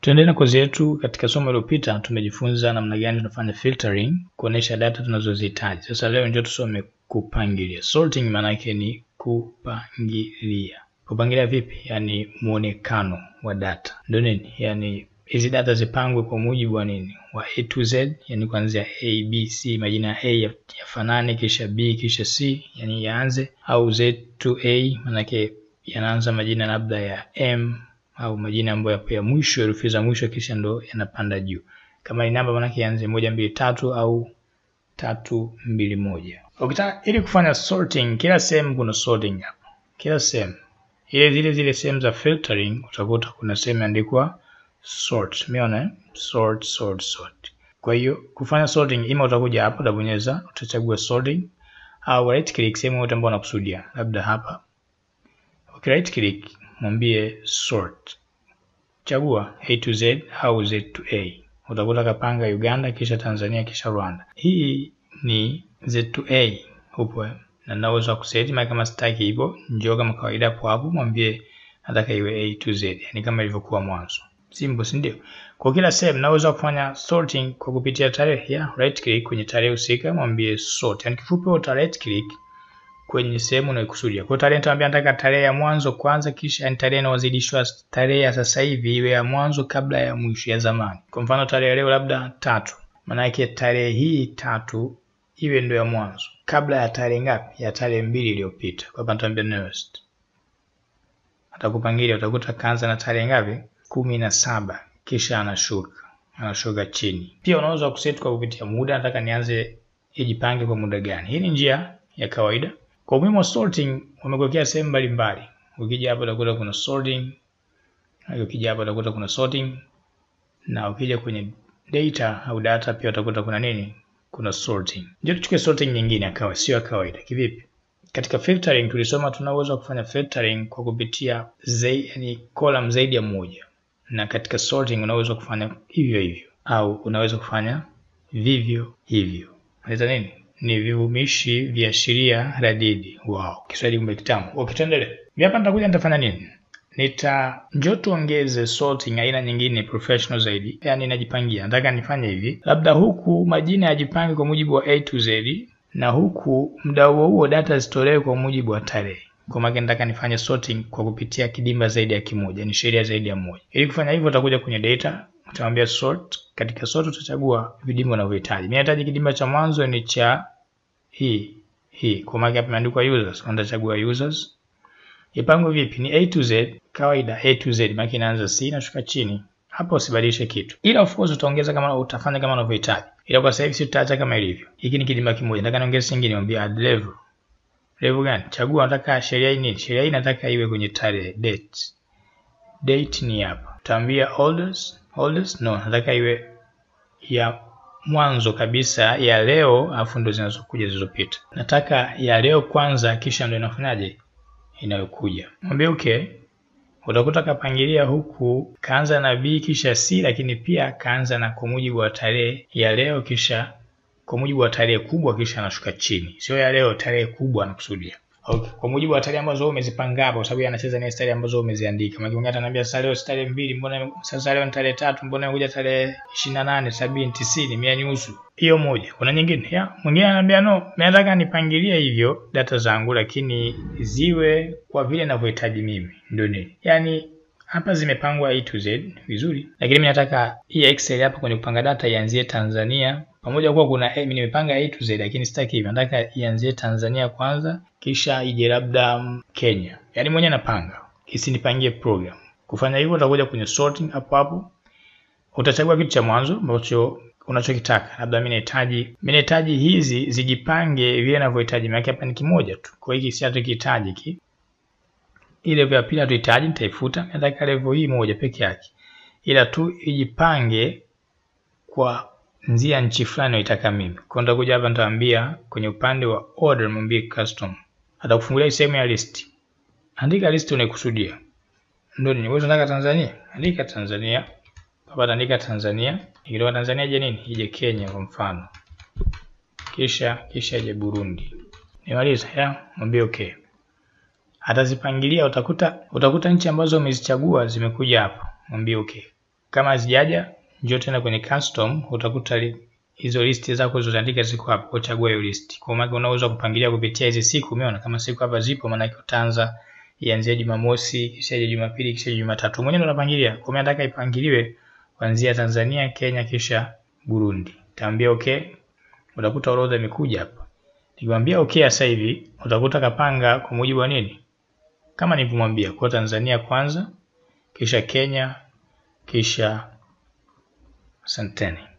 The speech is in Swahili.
Tuendelee na kozi yetu. Katika somo lililopita tumejifunza namna gani tunafanya filtering kuonesha data tunazozihitaji. Sasa leo ndio tusome kupangilia. Sorting maana yake ni kupangilia. Kupangilia vipi? Yaani muonekano wa data. Ndio nini? Yaani hizi data zipangwe kwa mujibu wa nini? Wa A to Z, yani kuanzia A, B, C, majina ya A yafanane, kisha B, kisha C, yani yaanze, au Z to A, maanake yanaanza majina labda ya M au majina ambayo yapo ya mwisho, herufi za mwisho, kisha ndo yanapanda juu. Kama ni namba, maanake yaanze moja mbili tatu au tatu mbili moja. Ukitaka ili kufanya sorting, kila sehemu kuna sorting hapa, kila sehemu ile zile zile sehemu za filtering utakuta kuna sehemu imeandikwa sort. Umeona eh? Sort, sort, sort. Kwa hiyo kufanya sorting, ima utakuja hapo utabonyeza, utachagua sorting au right click sehemu yote ambayo unakusudia, labda hapa. Okay, right click mwambie sort, chagua A to Z au Z to A. Utakuta kapanga Uganda, kisha Tanzania, kisha Rwanda. Hii ni Z to A upo na naweza kuseti maana kama sitaki hivyo, njoo kama kawaida hapo hapo, mwambie nataka iwe A to Z, yani kama ilivyokuwa mwanzo. Simple, si ndio? Kwa kila sehemu naweza kufanya sorting kwa kupitia tarehe ya right click kwenye tarehe husika, mwambie sort. Yani kifupi uta right click kwenye sehemu unayokusudia. Kwa tarehe nitamwambia nataka tarehe ya mwanzo kwanza, kisha yani tarehe inayozidishwa tarehe ya sasa hivi iwe ya mwanzo kabla ya mwisho ya zamani. Kwa mfano tarehe leo labda tatu, maana yake tarehe hii tatu iwe ndio ya mwanzo kabla ya tarehe ngapi? Ya tarehe mbili iliyopita. Kwa hapa nitamwambia newest, atakupangilia utakuta kaanza na tarehe ngapi? kumi na saba, kisha anashuka anashuka chini. Pia unaweza kuset kwa kupitia muda, nataka nianze ijipange kwa muda gani. Hii ni njia ya kawaida. Kwa umuhimu wa sorting, wamekuwekea sehemu mbalimbali. Ukija hapa utakuta kuna sorting, ukija hapa utakuta kuna sorting, na ukija kwenye data au data pia utakuta kuna nini kuna sorting. Ndio tuchukue sorting nyingine akawa sio ya kawaida. Kivipi? Katika filtering tulisoma tunaweza kufanya filtering kwa kupitia zaidi, yani column zaidi ya moja, na katika sorting unaweza kufanya hivyo hivyo au unaweza kufanya vivyo hivyo. Unaita nini? Ni vivumishi viashiria radidi. Wow, Kiswahili kumbe kitamu. Ukitendelea mimi hapa nitakuja nitafanya nini? nita njoo tuongeze sorting aina nyingine professional zaidi, yani najipangia, nataka nifanye hivi, labda huku majina yajipange kwa mujibu wa A to Z na huku muda huo huo data zitolewe kwa mujibu wa tarehe. Kwa maana nataka nifanye sorting kwa kupitia kidimba zaidi ya kimoja, ni sheria zaidi ya moja. Ili kufanya hivyo, utakuja kwenye data, utamwambia sort. Katika sort utachagua vidimba unavyohitaji. Mimi nahitaji kidimba cha mwanzo ni cha hii hii, kwa maana hapa imeandikwa users, utachagua users Ipangwe vipi? Ni A to Z kawaida, A to Z maana inaanza C inashuka chini. Hapo usibadilishe kitu, ila of course utaongeza kama utafanya kama unavyohitaji, ila kwa sasa hivi tutaacha kama ilivyo. Hiki ni kidimba kimoja, nataka niongeze kingine, niambie add level. Level gani? Chagua, nataka sheria hii nini? Sheria hii nataka iwe kwenye tarehe, date. Date ni hapa, utaambia oldest, oldest no, nataka iwe ya mwanzo kabisa ya leo, afu ndo zinazokuja zilizopita. Nataka ya leo kwanza, kisha ndo inafanyaje inayokuja mwambie okay. Utakuta kapangilia huku kaanza na B kisha C, lakini pia kaanza na kwa mujibu wa tarehe ya leo kisha kwa mujibu wa tarehe kubwa kisha anashuka chini, sio ya leo, tarehe kubwa anakusudia. Okay. Kwa mujibu wa tarehe ambazo wewe umezipanga hapo, kwa sababu anacheza na tarehe ambazo umeziandika. Maana mwingine ataniambia sasa leo tarehe mbili, mbona sasa leo ni tarehe tatu, mbona imekuja tarehe 28, 70, 90, mia nusu. Hiyo moja. Kuna nyingine ya mwingine ananiambia no, mimi nataka nipangilie hivyo data zangu, lakini ziwe kwa vile ninavyohitaji mimi. Ndio nini? Yaani hapa zimepangwa A to Z vizuri, lakini mimi nataka hii Excel hapa kwenye kupanga data ianzie Tanzania pamoja kuwa kuna mimi nimepanga A to Z, lakini sitaki hivyo. Nataka ianzie Tanzania kwanza, kisha ije labda Kenya. Yaani mwenyewe napanga, isinipangie program. Kufanya hivyo, utakuja kwenye sorting hapo hapo, utachagua kitu cha mwanzo ambacho unachokitaka. Labda mimi nahitaji mimi nahitaji hizi zijipange vile ninavyohitaji, maana hapa ni kimoja tu, kwa hiyo si hatukihitaji ki ile level ya pili hatuhitaji, nitaifuta. Nataka level hii moja peke yake, ila tu ijipange kwa nzia nchi fulani naitaka mimi. Kwa nitakuja hapa nitaambia kwenye upande wa order, mwambie custom, atakufungulia sehemu ya list. Andika list unaikusudia, ndio ni wewe unataka Tanzania, andika Tanzania hapa, andika Tanzania. Ikitoka Tanzania je nini, ije Kenya kwa mfano, kisha kisha ije Burundi. Nimaliza ya mwambie okay atazipangilia utakuta utakuta nchi ambazo umezichagua zimekuja hapa, mwambie okay. Kama hazijaja njoo tena kwenye custom, utakuta hizo listi zako zilizoandika ziko hapo, uchagua hiyo list. Kwa maana unaweza kupangilia kupitia hizi siku, umeona kama siku hapa zipo, maana yake utaanza ianzie Jumamosi, kisha Jumapili, kisha Jumatatu. Mwenyewe ndo unapangilia. Kwa maana nataka ipangiliwe kuanzia Tanzania, Kenya kisha Burundi. Taambia okay. Utakuta orodha imekuja hapa. Nikimwambia okay sasa hivi utakuta kapanga kwa mujibu wa nini? Kama nilivyomwambia kwa Tanzania kwanza, kisha Kenya, kisha asanteni.